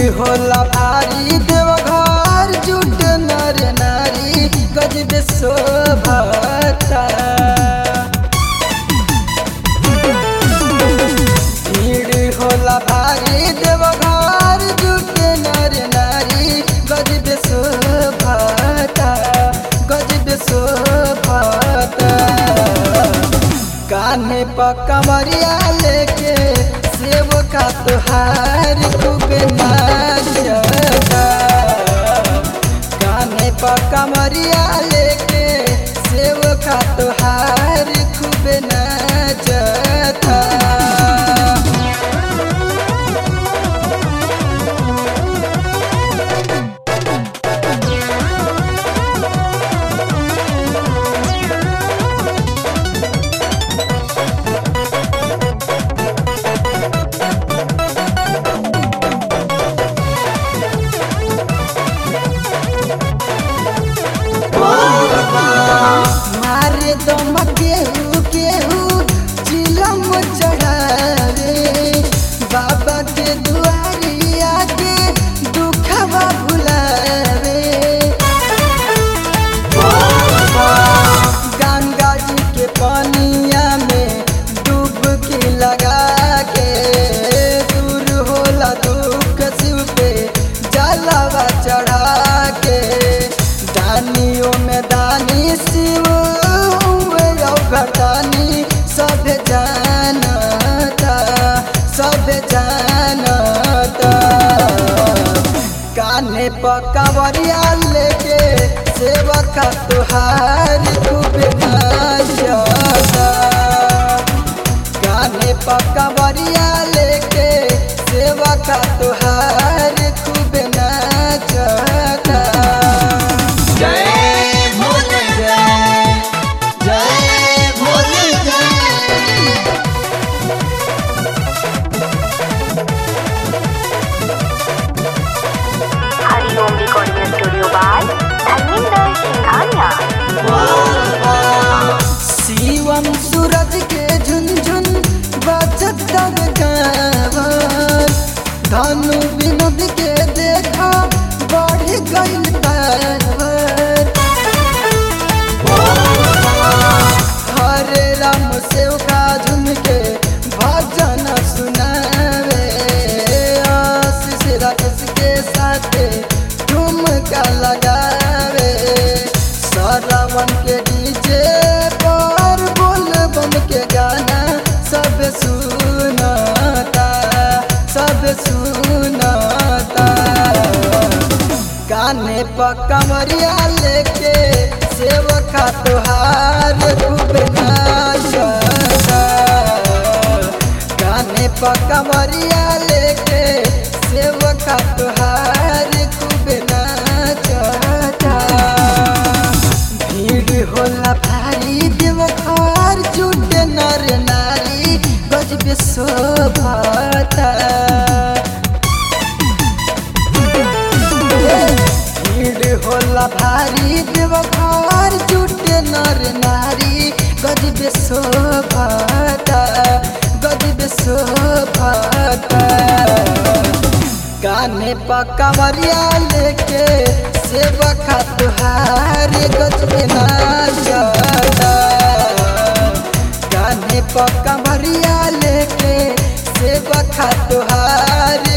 होला भारी देवघर जुट नर नारी गजब शोभता भीड़ होला भारी देवघर जुट नर नारी गजब शोभता गजब शोभता कान्हे पर कमरिया लेके सेव का तुहार खूब नाचता कान्हे पर कमरिया लेके सेव का तुहार खूब नाचता मारे दम केहू केहू चिलम चढ़ावे बाबा के दुआरिया के दुखवा भुलावे गंगा जी के पानिया में डुबकी लगा के दूर होला दुख शिव पे जलावा चढ़ा के दानियों में दानी शिव घरदानी सब जानता सब जानता कान्हे पर कंवरिया लेके सेवका तुहार खूब नाचता कान्हे पर कंवरिया लेके सेवका तुहार खूब नाचता जय भोले जय जय भोले जय Hariom recording studio by Dharmendra Singhania Shivam Suraj के झुनझुन बजत तब गावन धनु विनोद के देखा बढ़ गइल पावर हरे राम सेव का झुमके भजन सुनावे आशीष राकेश के साथ ठुमका लगावे सरवन के डीजे पर बोल बम के गाना सब सुनता सब सुनता कान्हे पर कमरिया लेके सेवका तुहार खूब नाचता कान्हे पर कमरिया लेके सेवका तुहार खूब नाचता भीड़ होला भारी देवघर जुट नर नारी गजब शोभता भीड़ होला भारी देवघर जुटे नर नारी गजब शोभता गजब शोभता कान्हे पर कमरिया लेके सेवका तुहार गजब नाचता कान्हे पर कमरिया लेके सेवका तुहार